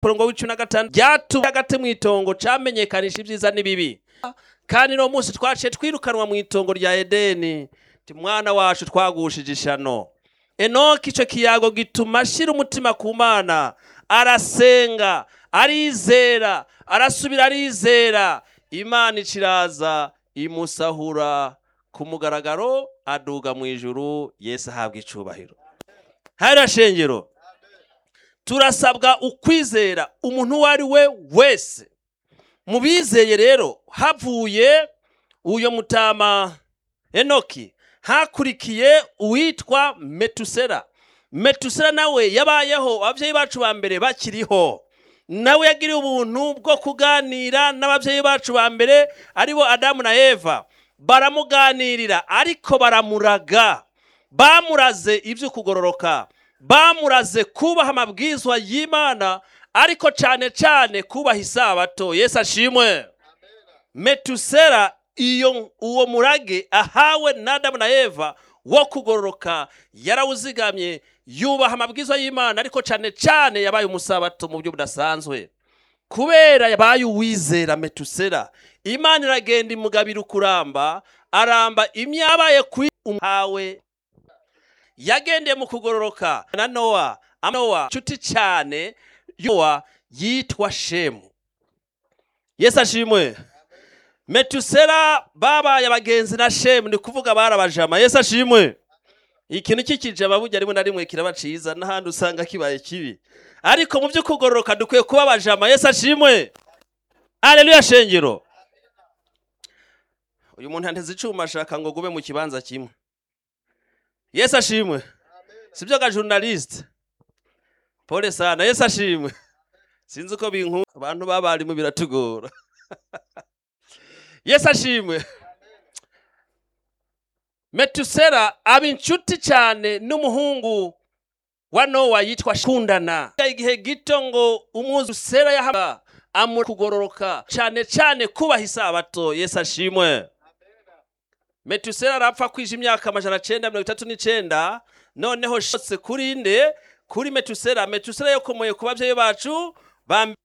umurongo w'icumi na gatanu byatuye hagati mu itongo camenyekanisha ibyiza n'ibibi kandi no munsi twaciye twirukanwa mu itongo rya edeni mwana wacu twagushije ishano enoki icyo kiyago gituma ashyira umutima ku mana arasenga arizera arasubira arizera imana iciraza imusahura ku mugaragaro aduga mu ijuru yesu ahabwa icubahiro hari shengero turasabwa ukwizera umuntu uwo ari we wese mu bizeye rero havuye uyo mutama enoki hakurikiye uwitwa metusera metusera nawe yabayeho ababyeyi bacu ba mbere bakiriho nawe yagiriye ubuntu bwo kuganira n'ababyeyi bacu ba mbere aribo adamu na eva baramuganirira ariko baramuraga bamuraze ibyo kugororoka bamuraze kubaha amabwizwa y'imana ariko cyane cyane kubaha isabato yesu ashimwe metusera iyo uwo murage ahawe n'adamu na eva wo kugororoka yarawuzigamye yubaha amabwizwa y'imana ariko cyane cyane yabaye umusabato mu buryo budasanzwe kubera yabaye uwizera metusera imana iragenda imugabira ukuramba aramba imyabaye kuri umuhawe yagendeye mu kugororoka na nowa nowa inshuti cyane yowa yitwa shemu yesu ashimwe metusera babaye abagenzi na shemu ni kuvuga barabajama yesu ashimwe ikintu kikijama burya rimwe na rimwe kiraba cyiza n'ahandi usanga kibaye kibi ariko mu byo kugororoka dukwiye kuba abajama yesu ashimwe areruya shengero uyu muntu yanteze icyuma ashaka ngo gube mu kibanza kimwe yesu ashimwe si byo ga journaliste pole sana yesu ashimwe sinzi uko binku abantu b'abarimu biratugora yesu ashimwe metusera aba inshuti cyane n'umuhungu wa nowa yitwa shundana igihe gito ngo umwuzusera yahaba amura kugororoka cyane cyane kubaha isabato yesu ashimwe metusera arapfa kwije imyaka amajana cyenda mirongo itatu n'icyenda noneho shotse kuri inde kuri metusera metusera yakomoye ku babyeyi bacu bambere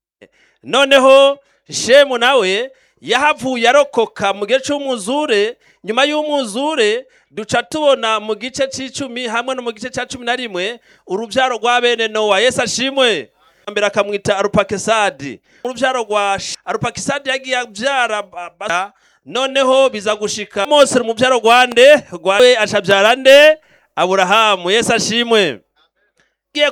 noneho shemu nawe yahavuye arokoka mu gihe cy'umwuzure nyuma y'umwuzure duca tubona mu gice cy'icumi hamwe no mu gice cya cumi na rimwe urubyaro rwa bene nowa yesu ashimwe mbere akamwita arupakisadi urubyaro rwa arupakisadi yagiye abyara noneho biza gushika mose mu byaro rwande rwawe acabyara nde aburahamu yesu ashimwe ngiye